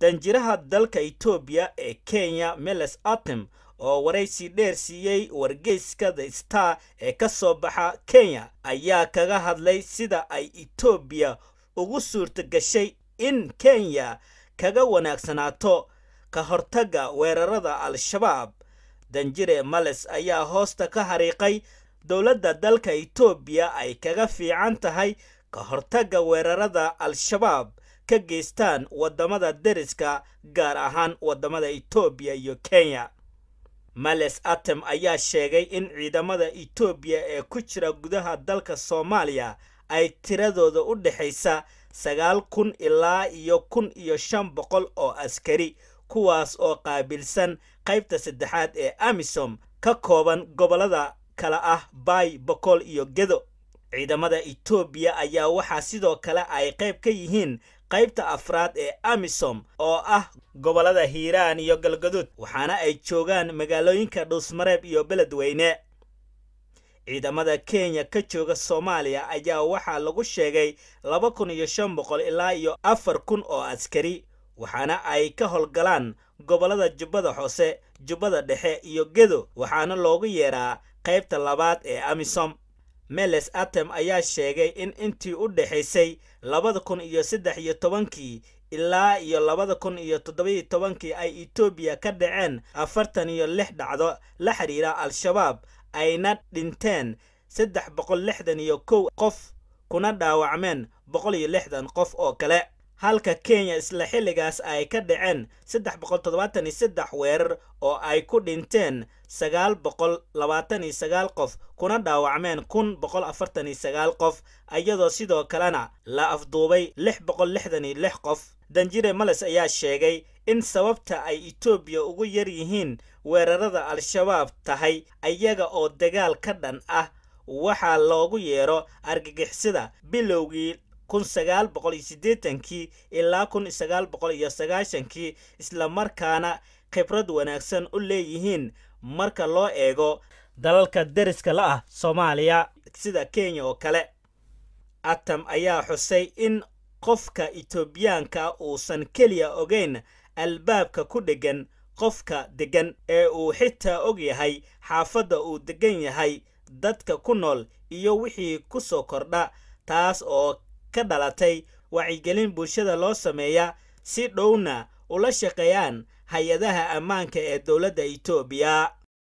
danjiraha dalka etoobiya ee kenya meles atem oo waraysi dheer siiyey wargeyska the star ee ka soo baxa kenya ayaa kaga hadlay sida ay etoobiya ugu suurta gashay in kenya kaga wanaagsanaato ka hortagga weerarada al-shabaab danjire males ayaa hoosta ka hariiqay dowladda dalka etoobiya ay kaga fiican tahay ka hortagga weerarada al-shabaab ka geystaan waddamada deriska gaar ahaan waddamada etoobiya iyo kenya males atem ayaa sheegay in ciidamada etoobiya ee ku jira gudaha dalka soomaaliya ay tiradooda u dhexaysa sagaal kun ilaa iyo kun iyo shan boqol oo askari kuwaas oo qaabilsan qaybta saddexaad ee amisom ka kooban gobollada kale ah baay boqol iyo gedo ciidamada etoobiya ayaa waxaa sidoo kale ay qayb ka yihiin qaybta afraad ee amisom oo ah gobollada hiiraan iyo galgaduud waxaana ay joogaan magaalooyinka dhuusmareeb iyo beledweyne ciidamada kenya ka jooga soomaaliya ayaa waxaa lagu sheegay laba kun iyo shan boqol ilaa iyo afar kun oo askari waxaana ay ka howlgalaan gobollada jubbada hoose jubbada dhexe iyo gedo waxaana loogu yeeraa qaybta labaad ee amisom meles atem ayaa sheegay in intii u dhexaysay labada kun iyo saddex iyo tobankii ilaa iyo labada kun iyo toddobiyo tobankii ay etoobiya ka dhaceen afartan iyo lix dhacdo la xidhiira al-shabaab ayna dhinteen saddex boqol lixdan iyo kow qof kuna dhaawacmeen boqol iyo lixdan qof oo kale halka kenya isla xilligaas ay ka dhaceen saddex boqol toddobaatan iyo saddex weerar oo ay ku dhinteen sagaal boqol labaatan iyo sagaal qof kuna dhaawacmeen kun boqol afartan iyo sagaal qof iyadoo sidoo kalena la afduubay lix boqol lixdan iyo lix qof danjire males ayaa sheegay in sababta ay etoobiya ugu yar yihiin weerarada al-shabaab tahay ayaga oo dagaal ka dhan ah waxaa loogu yeero argagixisada bilowgii kun sagaal boqol iyo siddeetankii ilaa kun sagaal boqol iyo sagaashankii islamarkaana khibrad wanaagsan u leeyihiin marka loo eego dalalka deriska la ah soomaaliya sida kenya oo kale atam ayaa xusay in qofka etoobiyaanka uusan keliya ogeyn albaabka ku dheggan qofka deggan ee uu xitaa og yahay xaafadda uu deggan yahay dadka ku nool iyo wixii ku soo kordha taas oo ka dhalatay wacyigelin bulshada loo sameeya si dhowna ula shaqeeyaan hay-adaha ammaanka ee dowladda etoobiya